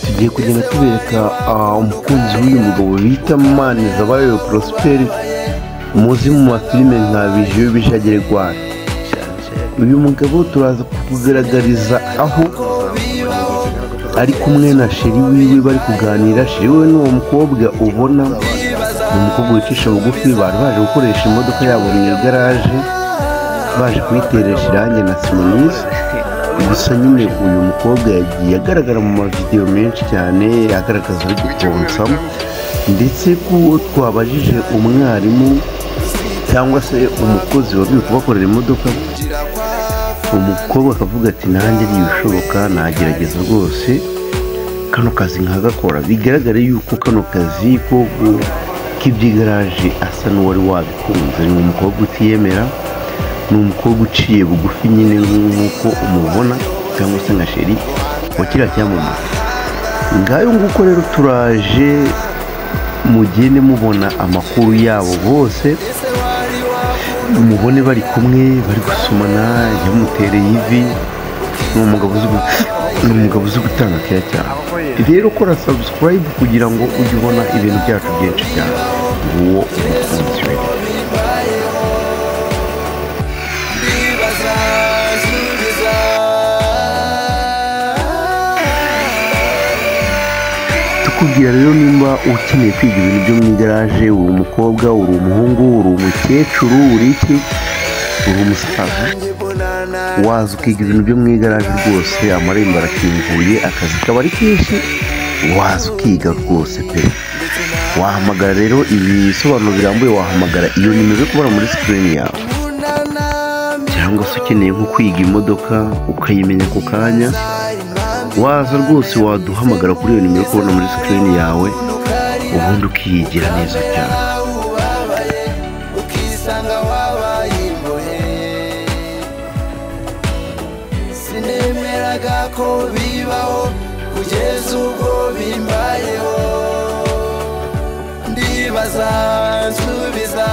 tugiye kugenda tubereka ah, umukunzi w'uyu mugabo bita Manizabayo Prosperi muzi mu mafilime nka Bijiyo Bijagire Rwanda uyu mugabo turaza kukugaragariza aho ari kumwe na sheri wiwe bari kuganira sheri we ni uwo mukobwa ubona ni umukobwa wicisha bugufi bari baje gukoresha imodoka yabo mu igaraje baje kuyiteresha irangi na simonisi gusa nyine uyu mukobwa yagiye agaragara mu mavidewo menshi cyane agaragaza uri guponsamo ndetse ko twabajije umwarimu cyangwa se umukozi wabwiwe kubakorera imodoka umukobwa akavuga ati nanjye ntibishoboka nagerageza rwose kano kazi nkagakora bigaragare yuko kano kazi ko gu- k'iby'igaraje asa n'uwari wabikunze ni umukobwa utiyemera ni umukobwa uciye bugufi nyine nk'uko umubona cyangwa se nka sheri wa kiriya cyamamare ngayo nguko rero turaje mugende mubona amakuru yabo bose mubone bari kumwe bari gusomana yamutereye ivi ni umugabo uzi gu- ni umugabo uzi gutanga keya cyane rero kora sabusikarayibu kugira ngo ujye ubona ibintu byacu byinshi cyane nguwo umukunzi we tukubwira rero nimba ukeneye kwiga ibintu byo mu igaraje uri umukobwa uri umuhungu uri umukecuru uri iki uri umusaza waza ukiga ibintu byo mu igaraje rwose amarembo arakinguye akazi kaba ari kenshi waza ukiga rwose pe wahamagara rero ibisobanuro birambuye wahamagara iyo nimero uri kubona muri sikirini yawe cyangwa se ukeneye nko kwiga imodoka ukayimenya ako kanya waza rwose waduhamagara kuri iyo nimero uri kubona muri sikirini yawe ubundi ukiyigira neza cyane ukisanga wabaye imbohe sinemeraga ko bibaho kugeza ubwo bimbayeho ndibaza nsubiza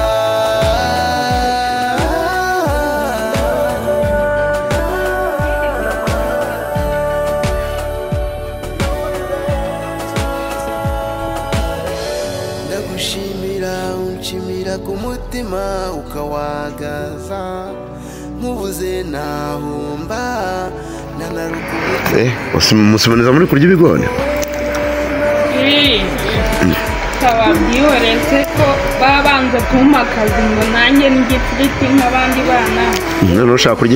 ndagushimira unshimira ku mutima ukawagaza nkubuze nahumba nanarukumu musimaniza muri kurya ibigori Ii, Twababwiwe ko babanza kumpa akazi ngo nanjye ngitiriti nk'abandi bana noneho ushaka kurya